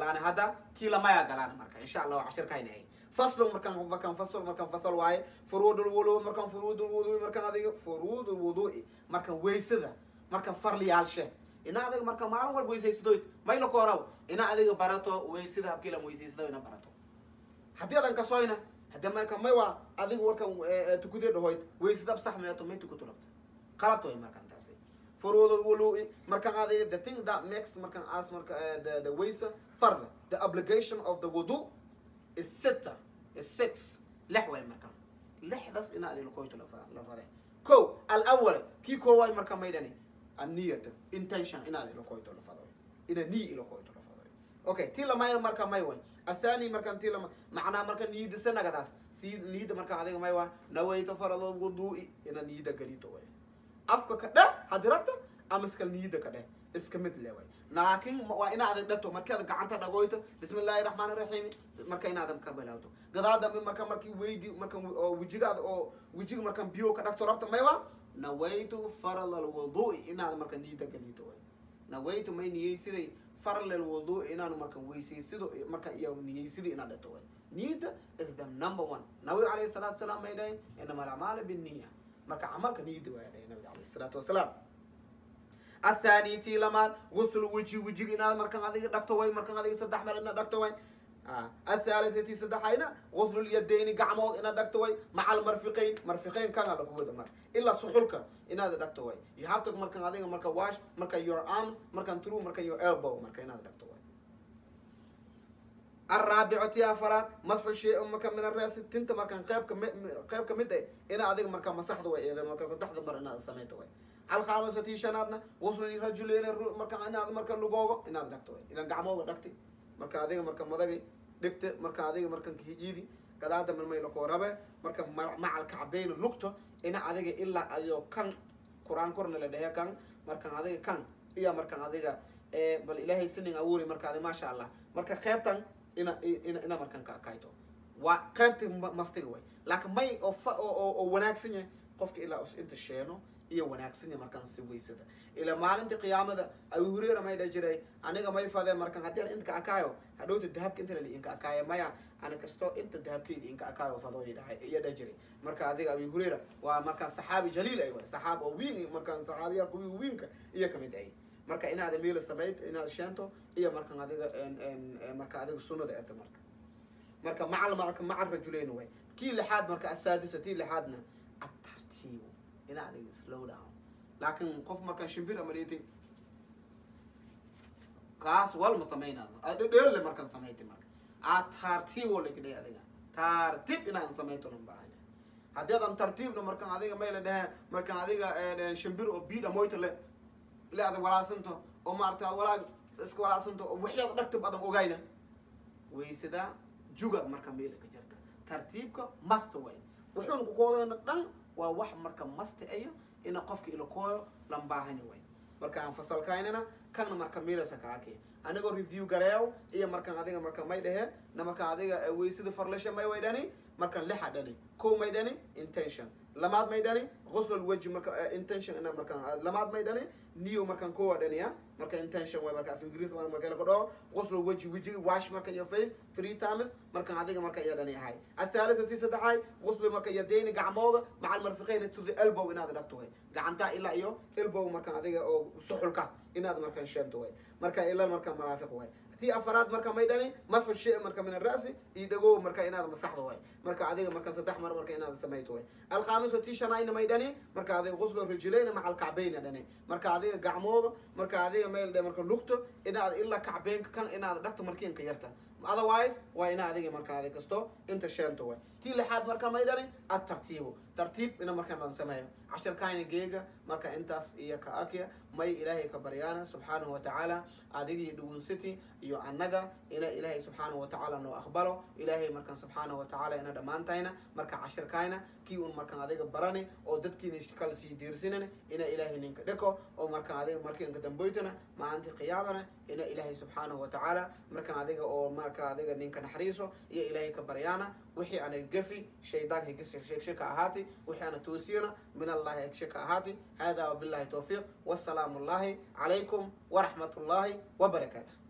galaana hadda kii lamaya galaana marka insha allah cashirkayna ay faslu markaan markaan fasl markaan fasal waaye furuud lwudu markaan furuud lwudu markaan adiga furuud lwudu'i markaan weysada markaan farliyaalshe ina adiga marka maalin walba weysaysadoyd mayla kooraw ina adiga barato weysada habkiilan weysaysado ina barato haddii adan kasoyna hadde marka may waa adiga warkan tukudee dhahoyd weysadab sax meeto may tukutu rabta qalad way markaan taasi furuud lwulu'i markaan adiga the thing that makes markaan as marka the the weysa farle the obligation of the wudu is sita is six lix way markaan lixdas ina adiga lakoyto lafade ko alawal kii koowaay marka maydhani anniyata intention inaad ilakoyto lafado ina nii ilakoyto lafado okay tii lamaya marka may way athani markan tii lama macnaa marka niyida sanagadaas si niyida marka adiga may waa nawayto farado wudu'i ina niyida galito way afka ka dheh haddii rabta ama iskal niyida ka dheh iska mid le way laakiin waa inaad dhato markaad gacanta dhagoyto bismi illaahi raxmaan raxiim marka inaadan ka bilawto gadaa dambe marka markii weydi marka oo wejigaada oo wejiga markan biyo ka dhagto rabta may waa nawaytu faral alwudu'i inaad marka niyada galito way nawaytu may niyeysiday faral alwudu'i inaan marka weysaysido marka iyo niyeysida inaad dhato way niyada is the number one nabi calayhi salaatu wasalaam may dhahay inama alacmaala binniya marka camalka niyada waa dhahay nabiga calayhi salaatu wasalaam الثاني تي لمان غسل وجهي وجهي إن مركان هذه دكتور وين مركان هذه صدح مر إن دكتور وين آه. الثالثة تي صدح هنا غسل اليدين قعمو إن دكتور وين مع المرفقين مرفقين كان على قوة مر إلا صحولك إن هذا دكتور وين you have to مركان هذه مركان wash مركان your arms مركان through مركان your elbow مركان هذا دكتور وين الرابعة يا فراد مسح الشيء مركان من الرأس تنت مركان قيب كم قيب كمدة إن هذه مركان مسح وين إذا مركان صدح مر إن سميته وين الخامسة تي شنادنا وصل للرجلين مركا إن هذا مركا لجوجا إن هذا دكتور إن جعموه دكتي مركا هذا مركا مدقي دكت مركا هذا مركا كهيجيدي كذا هذا من ما يلقوا ربع مركا مع الكعبين اللقطة إن هذا إلا أيو كان قرآن قرن لديه كان مركا هذا كان إيا مركا هذا بل إلهي سنين أولي مركا هذا ما شاء الله مركا خيبتان إن إن إن مركا كايتو وخيبت مستوي لكن ما أو ف أو أو أو وناكسني قفك إلا أس أنت شينو iyo wanaagsanya markaan si weysada ila maalintii qiyaamada abu hureyra may dha jiray aniga may fadee markaan haddii aan inta ka akaayo hadhowta dahabka inta lali inka akaayo maya ani kasto inta dahabkeyda inka akaayo fadooyi dhahay iyo dha jiray marka adiga abu hureyra waa markaan saxaabi jaliil ay waay saxaab oo wiin markaan saxaabiyaa kuwii wiinka iyo kamid ay marka inaad meela samayd inaad sheento iyo markaan adiga marka adiga sunnada eta marka marka macal marka maca rajuleyn way kii lixaad marka asaadisa tii lixaadna atartiibo ina adiga slow down laakiin qof markaan shimbir ama dheetay kaas walma samaynaado dheelle markaan samayti marka aa tartiib oo lakidhay adiga tartiib inaan samayto nan baahanya haddii adan tartiibna markaan adiga may la dhehe markaan adiga shimbir oo biidha moyta le le adag walaasanto oo maarata walaag iska walaasanto oo waxyaada dhagta badan ogayna weysada juga marka meela ka jirta tartiibka masta way wuxuuna ku koodayna dhan waa wax marka masta ayo ina qofka ilakooyo lan baahanya way marka aan fasalkaynana kana marka meelasa kaake anigoo review gareeyo iyo markaan adiga marka may dhehe na marka adiga weysada farlasha may way dhani markaan lixa dhani ko may dhani intention lamaad may dhani غسل الوجه مركا intention انا مركا لماد ما يدني نيو مركا كو دنيا مركا intention وي مركا في انجليزي مركا لكو دو غسل الوجه وجه واش مركا يو في 3 times مركا هذيك مركا يدني هاي الثالثة تي سدحاي غسل مركا يدين قعموده مع المرفقين تو ذا elbow ان هذا دكتو هاي قعنتا الا ايو elbow مركا هذيك او سحلكا ان هذا مركا شنتو هاي مركا الا مركا مرافق هاي تي افراد مركا ما يدني مسح الشيء مركا من الراس يدغو مركا ان هذا مسحده هاي مركا هذيك مركا صدح مر مركا ان هذا سميته هاي الخامس تي شناين ما يدني marka adiga quslu rijlayna maca alkacbayna dhane marka adiga gacmooda marka adiga meel dhe marka lugto inaad ilaa kacbeynka kan inaad dhagto markiinka yarta otherwise waa ina adiga marka adiga kasto inta sheento way tii lixaad marka may dhani ad tartiibo tartiib ina markaan dhan sameeyo cashirkayna geega marka intaas iyo ka akya may ilaahay ka baryaana subxaanahu watacaala adiga iyo dhugunsiti iyo annaga ina ilaahay subxaanahu watacaala noo aqbalo ilaahay markaan subxaanahu watacaala ina dhammaantayna marka cashirkayna kii un markaan adiga barani oo dadkiina kala sii diirsinan ina ilaahay ninka dheko oo markaan adiga markiinka damboytana maalintii qiyaamana ina ilaahay subxaanahu watacaala markaan adiga oo marka adiga ninka naxariiso iyo ilaahay ka baryaana wixii ana gafi shaydaanka higsheka ahaati wixii ana toosiyana min allahi higsheka ahaati hada wabillahi towfiiq wasalaamu allahi calaykum waraxmat ullahi wabarakaatu